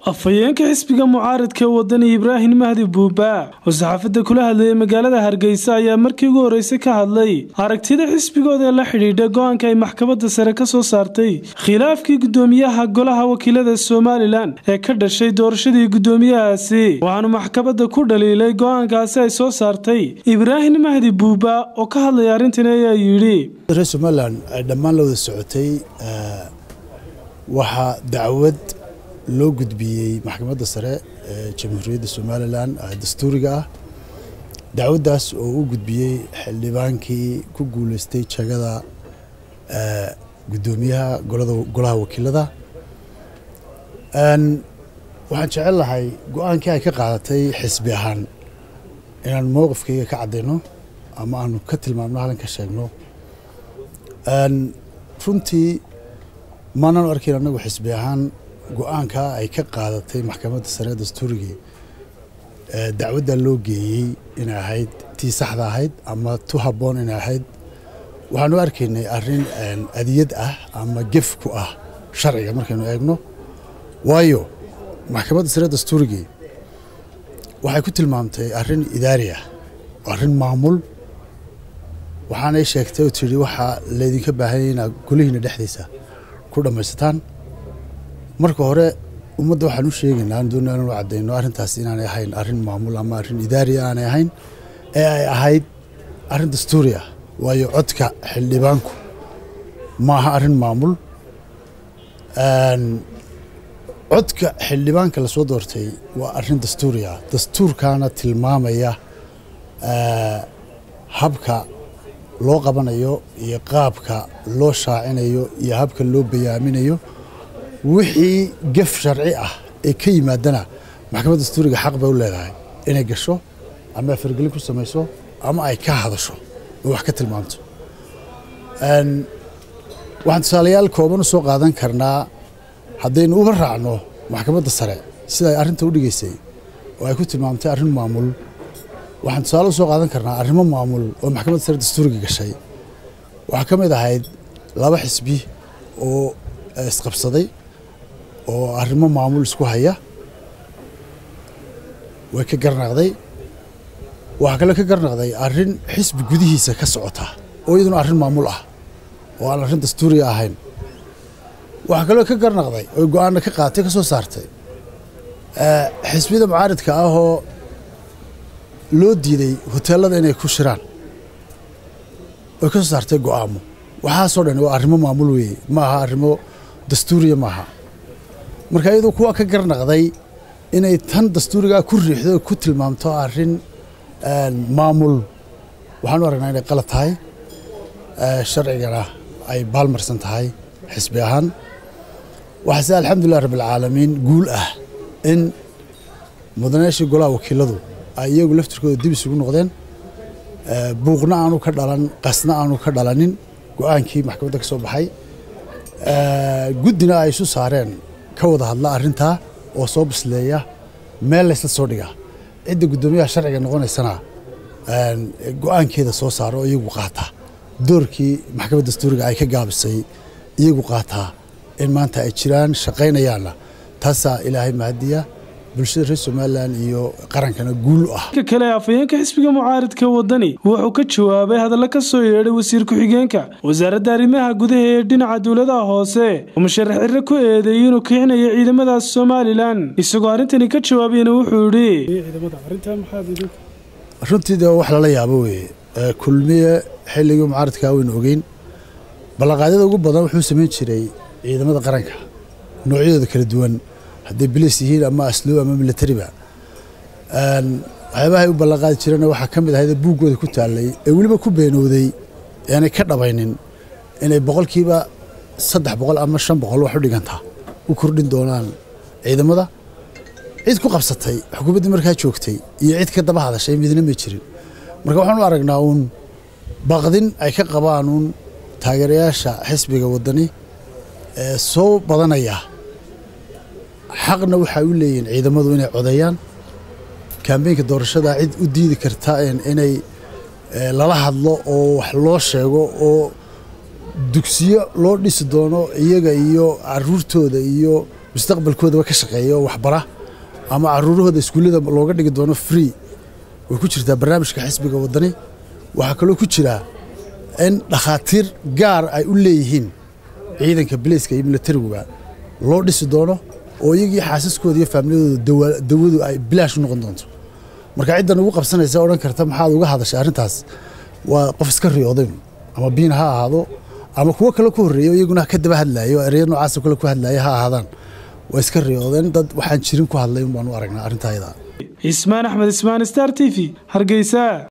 afhayeenka xisbiga mucaaradka wadani ibraahim mahdi buuba oo saxaafadda kula hadlayay magaalada hargeysa ayaa markii ugu horreysay ka hadlay aragtida xisbigooda ee la xidhiidha go-aanka ay maxkamadda sare ka soo saartay khilaafkii guddoomiyaha golaha wakiilada somalilan ee ka dhashay doorashadii guddoomiyahaasi waxaanu maxkamadda ku dhaliilay go-aankaasi ay soo saartay ibraahim mahdi buuba oo ka hadlaya arrintan ayaa yidhi reer somalilan ay dhammaan la wada socotay waxaa dacwad loo gudbiyey maxkamadda sare ee jamhuuriyadda somalilan dastuuriga ah dacwaddaas oo u gudbiyey xildhibaankii ku guuleystay jagada guddoomiyaha golaha wakiilada waxaan jecel lahay go-aankii ay ka qaadatay xisbi ahaan inaan mowqifkayga ka caddayno ama aanu ka tilmaamno halkan ka sheegno runtii maanaan arkayn annagu xisbi ahaan go-aanka ay ka qaadatay maxkamadda sare dastuurigii dacwadda loo geeyey inay ahayd tii saxda ahayd ama tu habboon inay ahayd waxaanu arkaynay arrin adiyad ah ama gef ku ah sharciga markaynu eegno waayo maxkamadda sare dastuurigii waxay ku tilmaamtay arrin idaari ah arrin maamul waxaanay sheegtay oo tidhi waxaa laydinka baahanyay inaad golihiina dhexdiisa ku dhammaysataan marka hore ummadda waxaan u sheegaynaa aan doonaa inanu caddayno arrintaas inaanay ahayn arrin maamul ama arrin idaari aanay ahayn ee ay ahayd arrin dastuuri ah waayo codka xildhibaanku ma aha arrin maamul codka xildhibaanka lasoo doortay waa arrin dastuuri ah dastuurkaana tilmaamaya habka loo qabanayo iyo qaabka loo shaacinayo iyo habka loo bayaaminayo wixii gef sharci ah ee ka yimaadana maxkamadda dastuuriga xaq bay u leedahay inay gasho ama fargelin ku samayso ama ay ka hadasho oo wax ka tilmaamto waxaan tusaalayaal kooban u soo qaadan karnaa haddaynu uga raacno maxkamadda sare sida ay arrinta u dhigaysay oo ay ku tilmaamtay arrin maamul waxaan tusaale u soo qaadan karnaa arrimo maamul oo maxkamadda sare dastuuriga gashay waxaa ka mid ahayd laba xisbi oo isqabsaday oo arrimo maamul isku haya way ka garnaqday waxaa kaloo ka garnaqday arrin xisbi gudihiisa ka socota oo iyaduna arrin maamul ah oo aan arrin dastuuriga ahayn waxaa kaloo ka garnaqday oy go-aanna ka qaatay ka soo saartay xisbiyada mucaaridka ah oo loo diiday hoteelada inay ku shiraan oy ka soo saartay go-aamo waxaasoo dhan waa arrimo maamul weeye ma aha arrimo dastuuriya maaha marka iyadoo kuwa ka garnaqday inay tan dastuurigaa ku riixdo ku tilmaamto arrin maamul waxaan u aragnaa inay qalad tahay sharcigana ay baalmarsan tahay xisbi ahaan waxaase alxamdulilah rabbilcaalamiin guul ah in mudanayaashii golaha wakiiladu ay iyagu laftirkooda dib isugu noqdeen buuqna aanu ka dhalan qasna aanu ka dhalanin go-aankii maxkamadda ka soo baxay guddina ay isu saareen ka wada hadla arrintaa oo soo bisleeya meel laysla soo dhiga cidda guddoomiyaha sharciga noqonaysana go-aankeeda soo saara oo iyagu qaata doorkii maxkamadda dastuuriga ay ka gaabisay iyagu qaataa in maanta ay jiraan shaqaynayaanna taasaa ilaahay mahadiya bulshada reer somalilan iyo qarankana guul u ah ka kale afhayeenka xisbiga mucaaridka wadani wuxuu ka jawaabay hadalla ka soo yeedhay wasiir ku-xigeenka wasaaradda arrimaha gudaha ee dhinaca dowladaha hoose oo musharax cirre ku eedeeyey inuu kicinayo ciidamadaas somalilan isagoo arrintani ka jawaabayna wuxuu yidhi runtii de wax lala yaabo weye kulmiye xilligii mucaaridkaa waynu ogeyn ballanqaadyada ugu badan wuxuu samayn jiray ciidamada qaranka noocyadooda kala duwan hadday bilis yihiin ama asluub ama milatariba waxyaabahay u ballanqaadi jireen waxaa ka mid ahayd buuggooda ku taallay ee weliba ku beenowday aanay ka dhabaynin inay boqolkiiba saddex boqol ama shan boqol wax u dhigantaa u kordhin doonaan ciidamada cid ku qabsatay xukuumaddii markaa joogtay iyo cid ka daba hadashay midna may jirin marka waxaan u aragnaa uun baqdin ay ka qabaan uun taageerayaasha xisbiga waddani ee soo badanaya xaqna waxay u leeyihiin ciidamadu inay codeeyaan kambeynka doorashada cid u diidi karta inay lala hadlo oo wax loo sheego oo dugsiyo loo dhisi doono iyaga iyo caruurtooda iyo mustaqbalkoodaba ka shaqeeya oo waxbara ama caruurahooda iskuullada looga dhigi doono free way ku jirtaa barnaamijka xisbiga waddani waxaa kaloo ku jiraa in dhakhaatiir gaar ay u leeyihiin ciidanka bileyska iyo milatariguba loo dhisi doono oo iyagii xaasaskooda iyo faamiliyadooda dawadu ay bilaash u noqon doonto marka ciddan ugu qabsanaysa odhan karta maxaad uga hadashay arrintaas waa qof iska riyooday ama biin ha ahaado ama kuwo kale ku horreeya iyaguna ka daba hadlaayo ereya noocaasa kale ku hadlaaya ha ahaadaan waa iska riyoodeen dad waxaan jirin ku hadlay un baan u aragnaa arrintaayada cismaan axmed ismaan star t v hargeysa